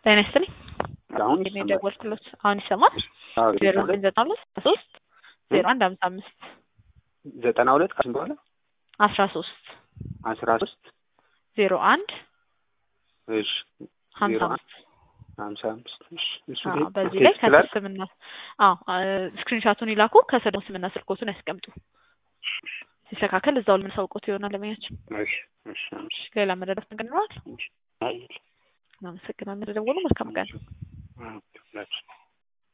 ጤና ይስጥልኝ። አሁን እኔ የደወልኩሎት አሁን ይሰማል? ዜሮ ዘጠኝ ዘጠና ሁለት ሶስት ዜሮ አንድ ሀምሳ አምስት ዘጠና ሁለት ከስንት በኋላ አስራ ሶስት አስራ ሶስት ዜሮ አንድ እሺ ሀምሳ ዜሮ አምስት ሀምሳ አምስት እሺ እሱ አዎ፣ ላይ በዚህ ላይ ቴክስት ከስር ላድርግ? ስምና አዎ ስክሪንሻቱን ይላኩ። ከስር ደግሞ ስምና ስልኮቱን ያስቀምጡ። ሲስተካከል እዛው ልምንሳውቆት ይሆናል ለመያችን። እሺ እሺ እሺ ሌላ መረዳት ነገር ይኖራል? አይ እናመሰግናለን። ደወሉ። መልካም ቀን። አዎ